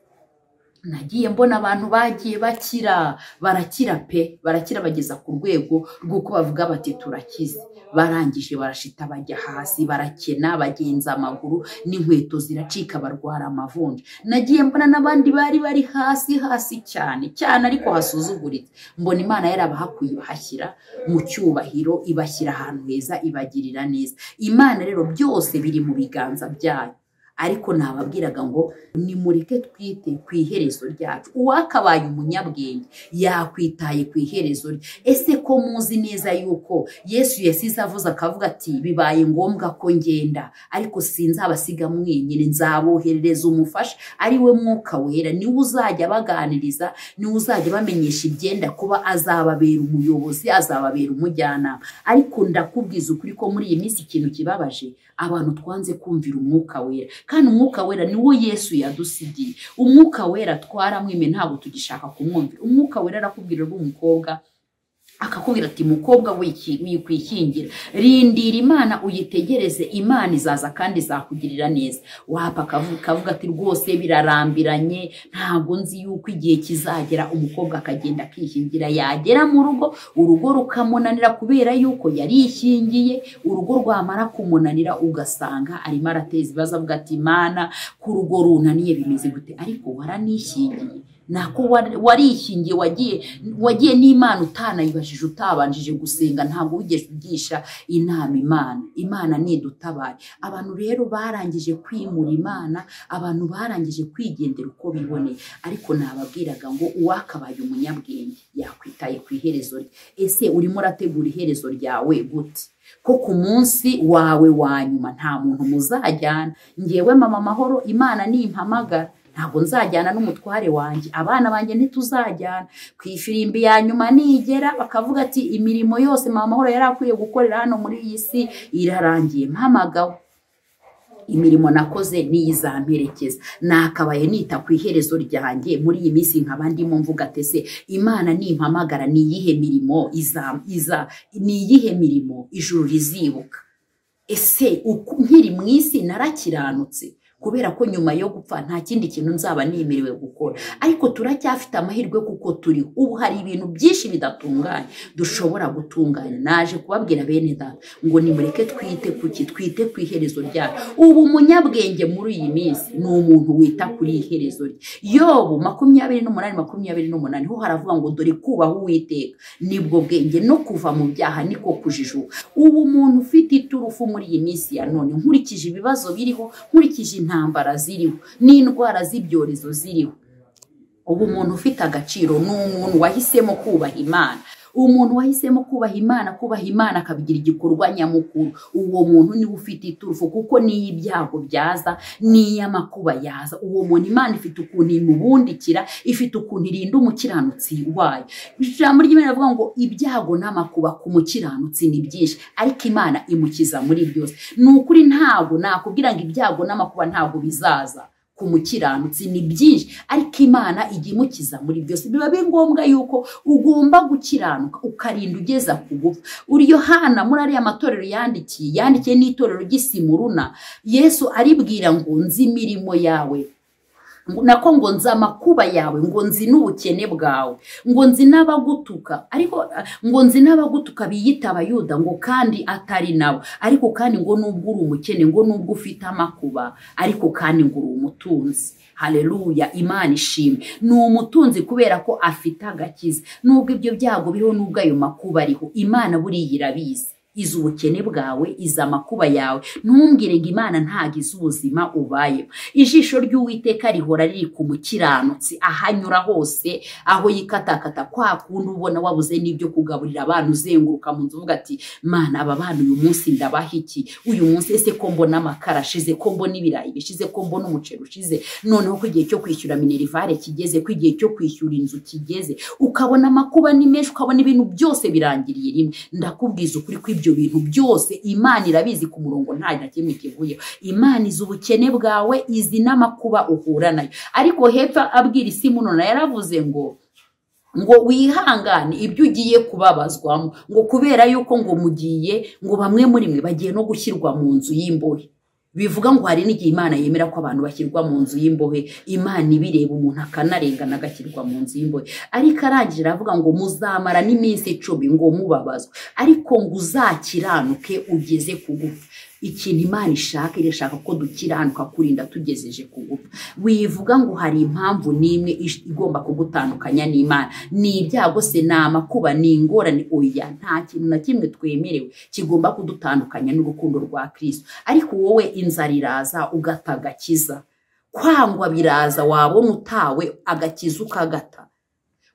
nagiye mbona abantu bagiye bakira barakira pe barakira bageza ku rwego rw'uko bavuga bati turakize barangije barashita bajya hasi barakena bagenza amaguru n'inkweto ziracika barwara amavunja nagiye mbona n'abandi bari bari hasi hasi cyane cyane ariko hasuzuguritse mbona imana yarabahakuye ibahashyira mu cyubahiro ibashyira ahantu heza ibagirira neza imana rero byose biri mu biganza byayo ariko nababwiraga ngo nimureke twite ku iherezo ryacu uwakabaye umunyabwenge yakwitaye ku iherezo rye ese ko muzi neza yuko yesu yasize avuze akavuga ati bibaye ngombwa ko ngenda ariko sinzabasiga mwenyine nzaboherereza umufasha ari we mwuka wera niwe uzajya abaganiriza niwe uzajya abamenyesha ibyenda kuba azababera umuyobozi azababera umujyanama ariko ndakubwiza ukuri ko muri iyi minsi ikintu kibabaje abantu twanze kumvira umwuka wera kandi umwuka wera niwo yesu yadusigiye umwuka wera twaramwime ntabwo tugishaka kumwumvira umwuka wera arakubwira umukobwa akakubwira ati mukobwa wikwikingira rindira imana uyitegereze imana izaza kandi izakugirira neza wapa akavuga ati rwose birarambiranye ntabwo nzi yuko igihe kizagera umukobwa akagenda akikingira yagera mu rugo urugo rukamunanira kubera yuko yarikingiye urugo rwamara kumunanira ugasanga arimo arateza ibibazo avuga ati imana ku rugo runaniye bimeze gute ariko waranishingiye nako warikingiye wagiye wagiye n'imana utanayibajije utabanjije gusenga ntabwo wigeze ugisha inama imana imana ntidutabare abantu rero barangije kwimura imana abantu barangije kwigendera uko biboneye ariko nababwiraga ngo uwakabaye umunyabwenge yakwitaye ku iherezo rye ese urimo urategura iherezo ryawe gute ko ku munsi wawe wa nyuma nta muntu muzajyana ngewe mama mahoro imana nimpamagara ntabwo nzajyana n'umutware wanjye abana banjye ntituzajyana ku ifirimbi ya nyuma nigera bakavuga ati imirimo yose mama mahoro yari akwiye gukorera hano muri iyi si irarangiye mpamagawe imirimo nakoze n'iyizamperekeza nakabaye nita ku iherezo ryanjye muri iyi minsi nkaba ndimo mvuga tese imana nimpamagara ni iyihe mirimo iza iza ni iyihe mirimo ijuru rizibuka ese nkiri mu isi narakiranutse kubera ko nyuma yo gupfa nta kindi kintu nzaba nemerewe gukora ariko turacyafite amahirwe kuko turi ubu hari ibintu byinshi bidatunganye dushobora gutunganya naje kubabwira bene data ngo nimureke twite ku ki twite ku iherezo ryacu ubu umunyabwenge muri iyi minsi ni umuntu wita kuri iherezo rye yobu makumyabiri n'umunani makumyabiri n'umunani ho haravuga ngo dore kubaho uwiteka nibwo bwenge no kuva mu byaha niko kujijuka ubu umuntu ufite iturufu muri iyi minsi ya none nkurikije ibibazo biriho nkurikije intambara ziriho n'indwara z'ibyorezo ziriho ubu umuntu ufite agaciro ni umuntu wahisemo kubaha imana umuntu wahisemo kubaha imana kubaha imana akabigira igikorwa nyamukuru uwo muntu niwe ufite iturufu kuko n'iyo ibyago byaza n'iyo amakuba yaza uwo muntu imana ifite ukuntu imubundikira ifite ukuntu irinda umukiranutsi wayo ijambo ry'imana rivuga ngo ibyago n'amakuba ku mukiranutsi ni byinshi ariko imana imukiza muri byose ni ukuri ntabwo nakubwira ngo ibyago n'amakuba ntabwo bizaza ku mukiranutsi ni byinshi ariko imana ijya imukiza muri byose biba biri ngombwa yuko ugomba gukiranuka ukarinda ugeza ku gupfa hana muri ariya matorero yandikiye yandikiye n'itorero ry'isimuruna yesu aribwira ngo nzi imirimo yawe nako ngo nzi amakuba yawe ngo nzi n'ubukene bwawe ngo nzi n'abagutuka ariko ngo nzi n'abagutuka biyita abayuda ngo kandi atari nawe ariko kandi ngo nubwo uri umukene ngo nubwo ufite amakuba ariko kandi ngo uri umutunzi hareruya imana ishimwe ni umutunzi kubera ko afite agakiza nubwo ibyo byago biriho nubwo ayo makuba ariho imana buriya irabizi izi ubukene bwawe izi amakuba yawe ntumbwire ngo imana ntago izi ubuzima ubayeho ijisho ry'uwiteka rihora riri ku mukiranutsi aho anyura hose aho yikatakata kwa kundi ubona wabuze n'ibyo kugaburira abana uzenguruka mu nzu uvuga ati mana aba bana uyu munsi ndabaha iki uyu munsi ese ko mbona amakara ashize ko mbona ibirayi bishize ko mbona umuceri ushize noneho ko igihe cyo kwishyura minerivare kigeze ko igihe cyo kwishyura inzu kigeze ukabona amakuba ni menshi ukabona ibintu byose birangiriye rimwe ndakubwiza ukuri ko ibyo bintu byose imana irabizi ku murongo nta na kimwe kivuyeho imana izi ubukene bwawe izi n'amakuba uhura nayo ariko hepfo abwira isi munona yaravuze ngo ngo wihangane ibyo ugiye kubabazwamo ngo kubera yuko ngo mugiye ngo bamwe muri mwe bagiye no gushyirwa mu nzu y'imbohe bivuga ngo hari n'igihe imana yemera ko abantu bashyirwa mu nzu y'imbohe imana ibireba umuntu akanarengana agashyirwa mu nzu y'imbohe ariko arangije aravuga ngo muzamara n'iminsi icumi ngo mubabazwe ariko ngo uzakiranuke ugeze ku gupfa ikintu imana ishaka irashaka ko dukiranuka kurinda tugejeje ku gupfa wivuga ngo hari impamvu n'imwe ish- igomba kugutandukanya n'imana ni ibyago se ni amakuba ni ingorane oya nta kintu na kimwe twemerewe kigomba kudutandukanya n'urukundo rwa kirisito ariko wowe inzara iraza ugata agakiza kwangwa biraza wabona utawe agakiza ukagata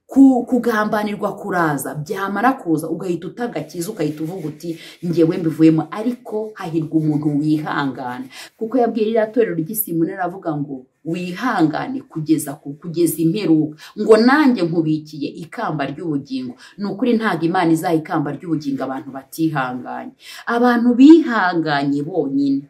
ku- kugambanirwa kuraza byamara kuza ugahita utagakiza ugahita uvuga uti ngewe mbivuyemo ariko hahirwa umuntu wihangana kuko yabwiye ririya torero ry'isimunera aravuga ngo wihangane kugeza ku kugeza imperuka ngo nanjye nkubikiye ikamba ry'ubugingo ni ukuri ntabwo imana izaha ikamba ry'ubugingo abantu batihanganye abantu bihanganye bonyine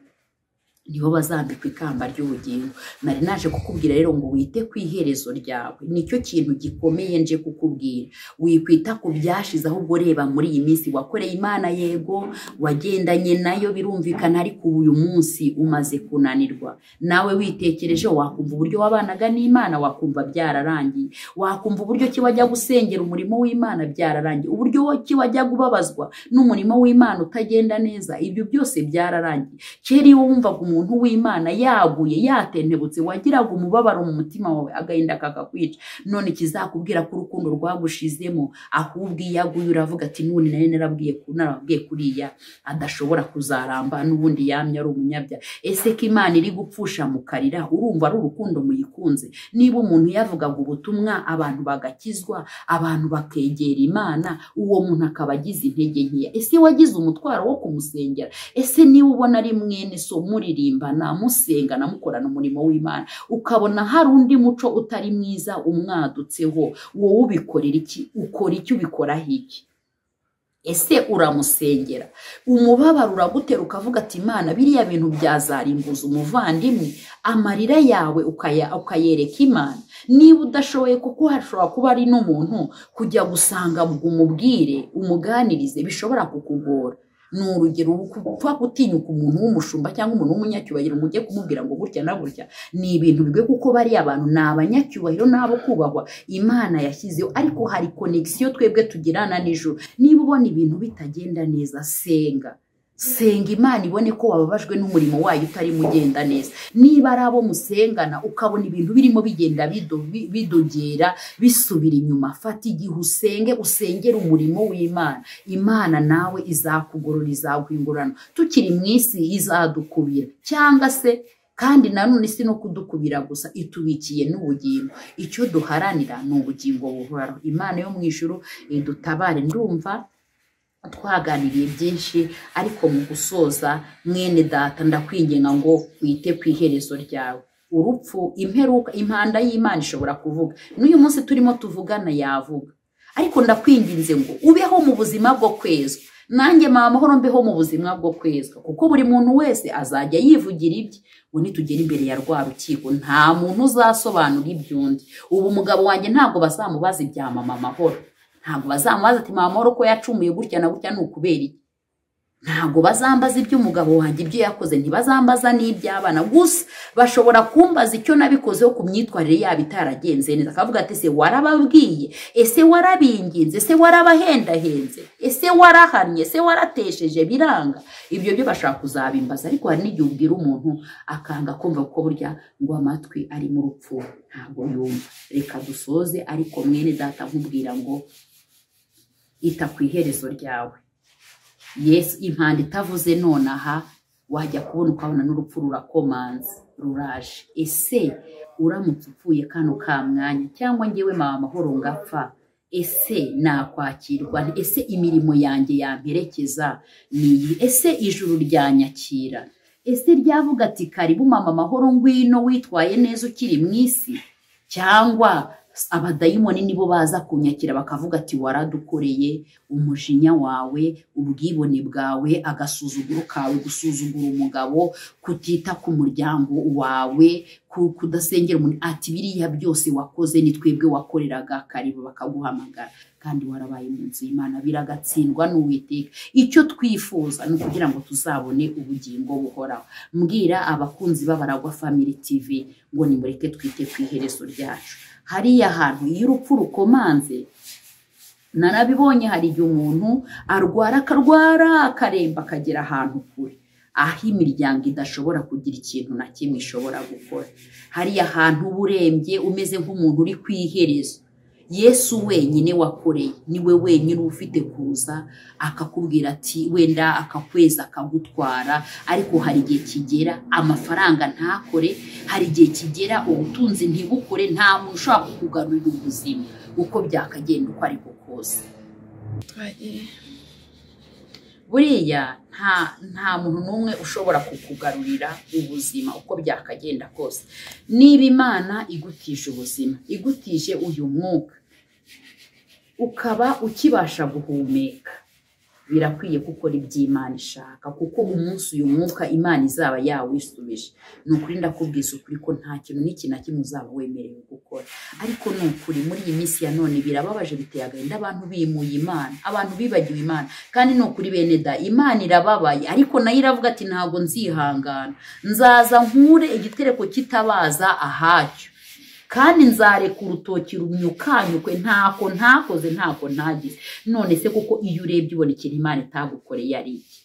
nibo bazambikwa ikamba ry'ubugingo nari naje kukubwira rero ngo wite ku iherezo ryawe nicyo kintu gikomeye nje kukubwira wikwita ku byashize ahubwo reba muri iyi minsi wakoreye imana yego wagendanye nayo birumvikana ariko ubu uyu munsi umaze kunanirwa nawe witekereje wakumva uburyo wabanaga n'imana wakumva byararangiye wakumva uburyo ki wajya gusengera umurimo w'imana byararangiye uburyo ki wajya kubabazwa n'umurimo w'imana utagenda neza ibyo byose byararangiye kera iyo wumvaga umuntu w'imana yaguye yatentebutse wagiraga umubabaro mu mutima wawe agahinda kakakwica none kizakubwira ko urukundo rwagushizemo ahubwo iyo aguye uravuga ati none nari narabwiye ku- narababwiye kuriya adashobora kuzaramba n'ubundi yamye ari umunyabya ese ko imana iri gupfusha mu karira urumva ari urukundo muyikunze niba umuntu yavugaga ubutumwa abantu bagakizwa abantu bakegera imana uwo muntu akaba agize intege nkeya ese wagize umutwaro wo kumusengera ese niba ubona ari mwene so muririmbana musengana mukorana umurimo w'imana ukabona hari undi muco utari mwiza umwadutseho wowe ubikorera iki ukora iki ubikoraho iki ese uramusengera umubabaro uragutera ukavuga ati imana biriya bintu byazarimbuza umuvandimwe amarira yawe ukaya- ukayereka imana niba udashoboye kuko hashobora kuba ari n'umuntu kujya gusanga ngo umubwire umuganirize bishobora kukugora ni urugero upfa gutinyuka umuntu w'umushumba cyangwa umuntu w'umunyacyubahiro ngo ujye kumubwira ngo gutya na gutya ni ibintu bigoye kuko bariya bantu ni abanyacyubahiro n'abo kubahwa imana yashyizeho ariko hari konegisiyo twebwe tugirana nijoro niba ubona ibintu bitagenda neza senga senga imana ibone ko wababajwe n'umurimo wayo utarimo ugenda neza niba ari abo musengana ukabona ibintu birimo bigenda bido- bi- bidogera bisubira inyuma fata igihe usenge usengere umurimo w'imana imana nawe izakugorora izaguhingurana tukiri mu isi izadukubira cyangwa se kandi nanone si no kudukubira gusa itubikiye n'ubugingo icyo duharanira ni ubugingo buhoraho imana yo mu ijuru idutabare ndumva twaganiriye byinshi ariko mu gusoza mwene data ndakwinginga ngo wite ku iherezo ryawe urupfu imperuka impanda y'imana ishobora kuvuga n'uyu munsi turimo tuvugana yavuga ariko ndakwinginze ngo ubeho mu buzima bwo kwezwa nanjye mama amahoro mbeho mu buzima bwo kwezwa kuko buri muntu wese azajya yivugira ibye ngo nitugera imbere ya rwa rukiko nta muntu uzasobanura iby'undi ubu umugabo wanjye ntabwo bazamubaza ibya mama amahoro ntabwo bazamubaza ati mama amahoro ko yacumuye gutya na gutya ni ukubera iki ntabwo bazambaza iby'umugabo wanjye ibyo yakoze ntibazambaza n'iby'abana gusa bashobora kumbaza icyo nabikozeho ku myitwarire yabo itaragenze neza akavuga ati ese warababwiye ese warabinginze ese warabahendahenze ese warahannye ese waratesheje biranga ibyo byo bashaka kuzabimbaza ariko hari n'igihe ubwira umuntu akanga kumva kuko burya ngo amatwi ari mu rupfu ntabwo yumva reka dusoze ariko mwene data nkubwira ngo ita ku iherezo ryawe yesu impanda itavuze nonaha wajya kubona ukabona n'urupfu rurakomanze ruraje ese uramutse upfuye kano ka mwanya cyangwa ngewe mama amahoro ngapfa ese nakwakirwa nte? ese imirimo yanjye yamperekeza ni iyi ese ijuru ryanyakira ese ryavuga ati karibu mama amahoro ngwino witwaye neza ukiri mu isi cyangwa abadayimoni nibo baza kunyakira bakavuga ati waradukoreye umujinya wawe ubwibone bwawe agasuzuguro kawe gusuzugura umugabo kutita ku muryango wawe kudasengera umuntu ati biriya byose wakoze ni twebwe wakoreraga karibu bakaguhamagara kandi warabaye mu nzu y'imana biragatsindwa n'uwiteka icyo twifuza ni ukugira ngo tuzabone ubugingo buhoraho mbwira abakunzi b'abaragwa family tv ngo nimureke twite ku iherezo ryacu hariya hantu iyo urupfu rukomanze narabibonye hari igihe umuntu arwara akarwara akaremba akagera ahantu kure aho imiryango idashobora kugira ikintu na kimwe ishobora gukora hariya hantu uba urembye umeze nk'umuntu uri ku iherezo yesu wenyine wakoreye niwe wenyine uba ufite kuza akakubwira ati wenda akakwezi akagutwara ariko hari igihe kigera amafaranga ntakore hari igihe kigera ubutunzi ntibukore nta muntu ushobora kukugarurira ubuzima uko byakagenda uko ariko kose buriya nta muntu n'umwe ushobora kukugarurira ubuzima uko byakagenda kose niba imana igutije ubuzima igutije uyu mwuka ukaba ukibasha guhumeka birakwiye gukora iby'imana ishaka kuko umunsi uyu mwuka imana izaba yawisubije ni ukuri ndakubwiza ukuri ko nta kintu n'iki na kimwe uzaba wemerewe gukora ariko ni ukuri muri iyi minsi ya none birababaje biteye agahinda abantu bimuye imana abantu bibagiwe imana kandi ni ukuri bene da imana irababaye ariko nayo iravuga ati ntabwo nzihangana nzaza nkure igitereko kitabaza ahacyo kandi nzareka urutoki rumyukanyukwe ntako ntakoze ntako ntagize none se kuko iyo urebye ubona ikintu imana itagukoreye ari iki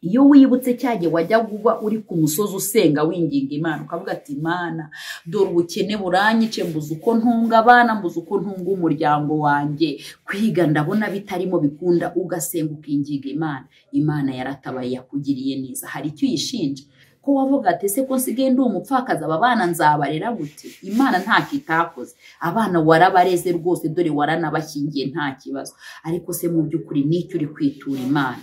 iyo wibutse cyane wajya kuba uri ku musozi usenga winginga imana ukavuga ati imana dore ubukene buranyice mbuze uko ntunga abana mbuze uko ntunga umuryango wanjye kwiga ndabona bitarimo bikunda ugasenga ukinginga imana imana yaratabaye yakugiriye neza hari icyo uyishinja ko wavuga ati ese ko nsigaye ndi umupfakazi aba bana nzabarera gute imana ntacyo itakoze abana warabareze rwose dore waranabashyingiye nta kibazo ariko se mu by'ukuri n'icyo uri kwitura imana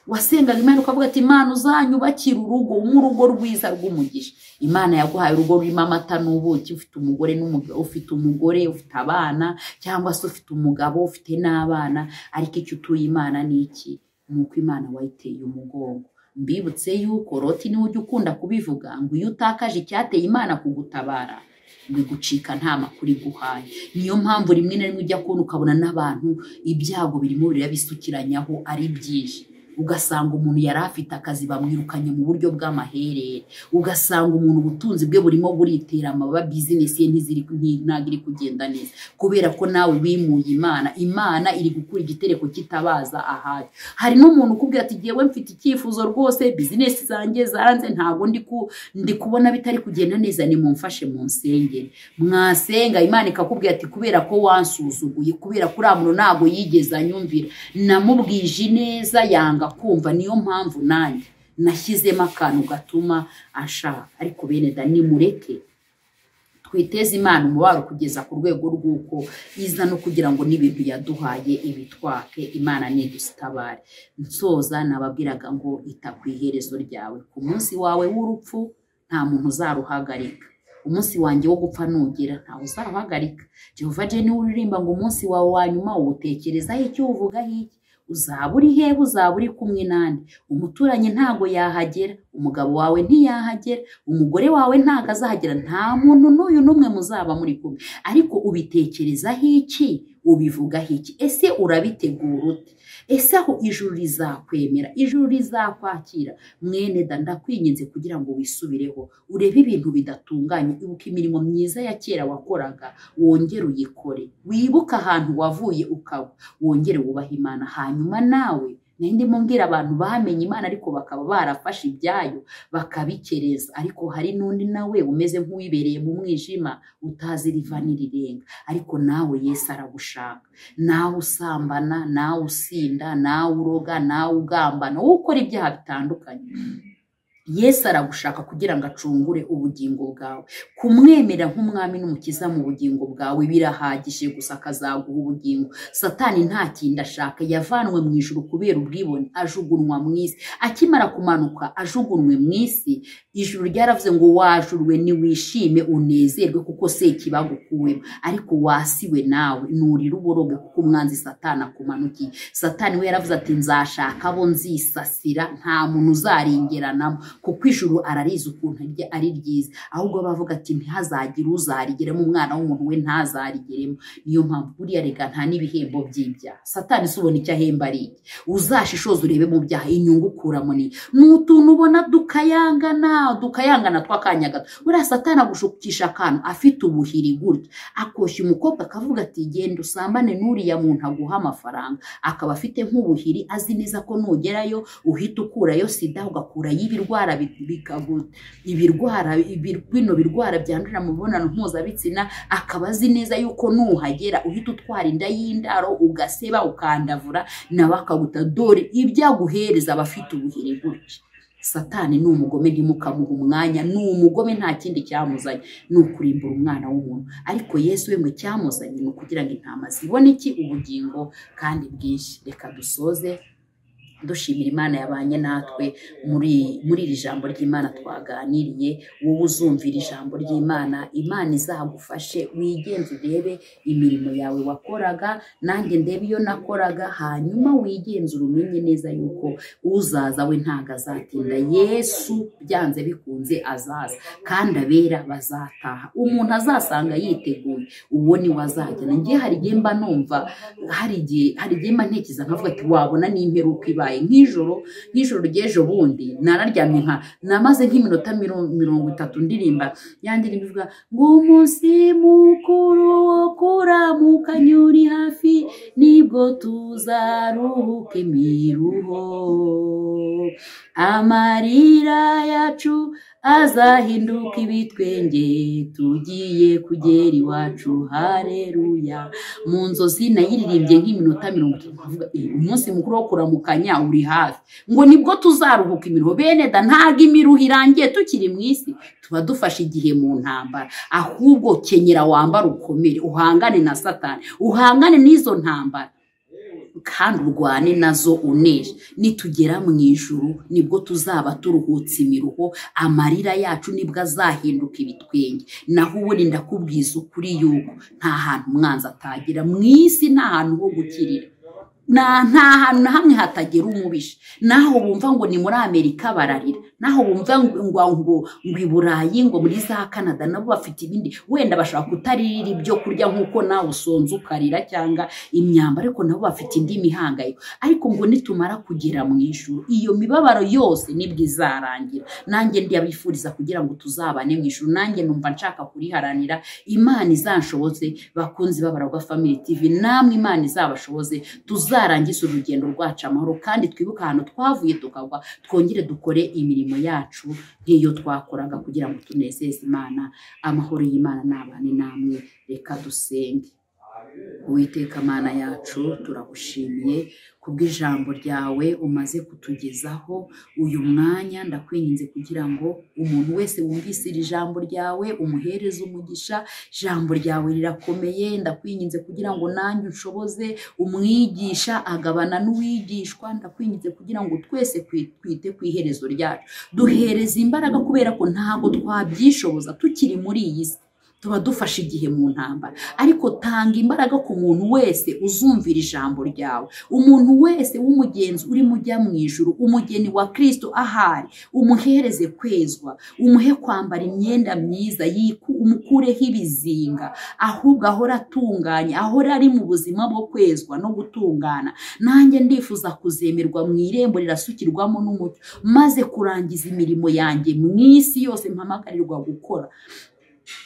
wasengaga imana ukavuga ati imana uzanyubakira urugo nk'urugo rwiza rw'umugisha imana yaguhaye urugo rurimo amata n'ubuki ufite umugore ufite umugore ufite abana cyangwa se ufite umugabo ufite n'abana ariko icyo utuye imana ni iki ni uko imana wayiteye umugongo mbibutse yuko roti niwe ujya ukunda kubivuga ngo iyo utakaje icyateye imana kugutabara ngo igucika nta makuru iguhaye niyo mpamvu rimwe na rimwe ujya kubona ukabona n'abantu ibyago birimo birabisukiranaho ari byinshi ugasanga umuntu yari afite akazi bamwirukanye mu buryo bw'amaherere ugasanga umuntu ubutunzi bwe burimo buritera amababa bizinesi ye ntabwo iri kugenda neza kubera ko nawe wimuye imana imana iri gukura igitereko kitabaza ahari hari n'umuntu ukubwira ati ngewe mfite icyifuzo rwose bizinesi zanjye zaranze ntabwo ndi kubona bitari kugenda neza nimumfashe mu nsengeri mwasenga imana ikakubwira ati kubera ko wansuzuguye kubera ko uriya muntu ntabwo yigeze anyumvira namubwije neza yanga kumva niyo mpamvu nanjye nashyizemo akantu gatuma ashaka ariko bene da nimureke twiteze imana umubaro kugeza ku rwego rw'uko iza no kugira ngo n'ibintu yaduhaye ibitwake imana ntidusitabare nsoza nababwiraga ngo ita ku iherezo ryawe ku munsi wawe w'urupfu nta muntu uzaruhagarika umunsi wanjye wo gupfa nugera ntawe uzaruhagarika jehova niwe uririmba ngo umunsi wawe wa nyuma uwutekerezaho icyo uvugaho iki uzaba uri hehe uzaba uri kumwe nande umuturanyi ntago yahagera umugabo wawe ntiyahagera umugore wawe ntago azahagera nta muntu n'uyu n'umwe muzaba muri kumwe ariko ubitekerezaho iki ubivugaho iki ese urabitegura ute ese aho ijuru rizakwemera ijuru rizakwakira mwene da ndakwinginze kugira ngo wisubireho urebe ibintu bidatunganye ibuka imirimo myiza ya kera wakoraga wongere uyikore wibuke ahantu wavuye ukaba wongere wubahe imana hanyuma nawe nindi mbwira abantu bamenye imana ariko bakaba barafashe ibyayo bakabikereza ariko hari n'undi nawe umeze nk'uwibereye mu mwijima utazi riva n'irirenga ariko nawe yesi aragushaka nawe usambana nawe usinda nawe uroga nawe ugambana wowe ukora ibyaha bitandukanye yesu aragushaka kugira ngo acungure ubugingo bwawe kumwemera nk'umwami n'umukiza mu bugingo bwawe birahagije gusa akazaguha ubugingo satani nta kindi ashaka yavanwe mu ijuru kubera ubwibone ajugunwa mu isi akimara kumanuka ajugunwe mu isi ijuru ryaravuze ngo wajurwe niwishime unezerwe kuko sekibagukuwemo ariko wasiwe nawe nurira uboroge kuko umwanzi satani akumanukiye satani we yaravuze ati nzashaka abo nzisasira nta muntu uzarengeranamo kuko ijuru ararizi ukuntu rye ari ryiza ahubwo bavuga ati ntihazagire uzarigeramo umwana w'umuntu we ntazarigeremo niyo mpamvu buriya rega nta n'ibihembo by'ibyaha satani se ubona icyo ahemba ari iki uzashishoze urebe mu byaha inyungu ukuramo ni ni utuntu ubona dukayangana dukayangana tw'akanya gato buriya satani agushukisha akantu afite ubuhiri gutya akoshya umukobwa akavuga ati genda usambane n'uriya muntu aguha amafaranga akaba afite nk'ubuhiri azi neza ko nugerayo uhita ukurayo sida ugakurayo ibirwara bi- bikagu- ibirwara ibi- bino birwara byandurira mu mibonano mpuzabitsina akaba azi neza yuko nuhagera uhita utwara inda y'indaro ugaseba ukandavura nawe akaguta dore ibyo aguhereza aba afite ubuhiri gutya satani ni umugome ntimukamuha umwanya ni umugome nta kindi cyamuzanye ni ukurimbura umwana w'umuntu ariko yesu we mwe cyamuzanye ni ukugira ngo intama zibone iki ubugingo kandi bwinshi reka dusoze dushimira imana yabanye natwe muri muri iri jambo ry'imana twaganiriye wowe uzumvira ijambo ry'imana imana izagufashe wigenze urebe imirimo yawe wakoraga nanjye ndebe iyo nakoraga hanyuma wigenzure umenye neza yuko uzaza we ntabwo azatinda yesu byanze bikunze azaza kandi abera bazataha umuntu azasanga yiteguye uwo ni we azajyana njye hari igihe mba numva hari igihe hari igihe mba ntekereza nkavuga ati wabona n'imperuka ibaye nk'ijoro nk'ijoro ry'ejo bundi nararyamye nka namaze nk'iminota miro- mirongo itatu ndirimba yandirimba ivuga ngo umunsi mukuru wo kuramukanya uri hafi nibwo tuzaruhuke miruho amarira yacu azahinduka ibitwenge tugiye kugera iwacu hareruya mu nzozi nayiririmbye nk'iminota mirongo itatu nkavuga "Eh, umunsi mukuru wo kuramukanya uri hafi ngo nibwo tuzaruhuka imiruho bene da ntabwo imiruho irangiye tukiri mu isi tuba dufashe igihe mu ntambara ahubwo kenyera wambara ukomere uhangane na satani uhangane n'izo ntambara kandi urwane nazo unesha nitugera mu ijuru nibwo tuzaba turuhutse imiruho amarira yacu nibwo azahinduka ibitwenge naho ubundi ndakubwiza ukuri yuko nta hantu umwanzi atagera mu isi nta hantu ho gukirira na nta hantu na hamwe hatagera umubisha naho bumva ngo ni muri amerika bararira naho bumva ngo ngo ngo i burayi ngo muri za canada nabo bafite ibindi wenda bashobora kutaririra ibyo kurya nk'uko nawe usonza ukarira cyangwa imyambaro ariko nabo bafite indi mihangayiko ariko ngo nitumara kugera mu ijuru iyo mibabaro yose nibwo izarangira nanjye ndiyabifuriza kugira ngo tuzabane mu ijuru nanjye numva nshaka kuriharanira imana izanshoboze bakunzi b'abaragwa family tv namwe imana izabashoboze tuzarangize urugendo rwacu amahoro kandi twibuke ahantu twavuye tukagwa twongere dukore imirimo yacu nk'iyo twakoraga kugira ngo tunezeze imana amahoro y'imana n'abane namwe reka dusenge Uwiteka Mana yacu turagushimiye kubw'ijambo ryawe umaze kutugezaho uyu mwanya ndakwinginze kugira ngo umuntu wese wumvise iri jambo ryawe umuhereze umugisha ijambo ryawe rirakomeye ndakwinginze kugira ngo nanjye unshoboze umwigisha agabana n'uwigishwa ndakwinginze kugira ngo twese kwi- twite ku iherezo ryacu duhereze imbaraga kubera ko ntabwo twabyishoboza tukiri muri iyi si tuba dufashe igihe mu ntambara ariko tanga imbaraga ku muntu wese uzumvira ijambo ryawe umuntu wese w'umugenzi urimo ujya mu ijuru umugeni wa kirisito ahari umuhereze kwezwa umuhe kwambara imyenda myiza yiku- umukureho ibizinga ahubwo ahora atunganye ahora ari mu buzima bwo kwezwa no gutungana nanjye ndifuza kuzemerwa mu irembo rirasukirwamo n'umucyo maze kurangiza imirimo yanjye mu isi yose mpamagarirwa gukora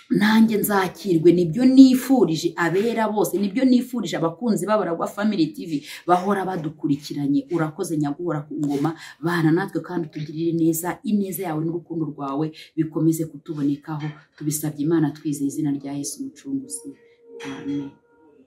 nanjye nzakirwe nibyo nifurije abera bose nibyo nifurije abakunzi b'abaragwa family tv bahora badukurikiranye urakoze nyaguhora ku ngoma bana natwe kandi utugirire neza ineza yawe n'urukundo rwawe bikomeze kutubonekaho tubisabye imana twizeye izina rya yesu umucunguzi amen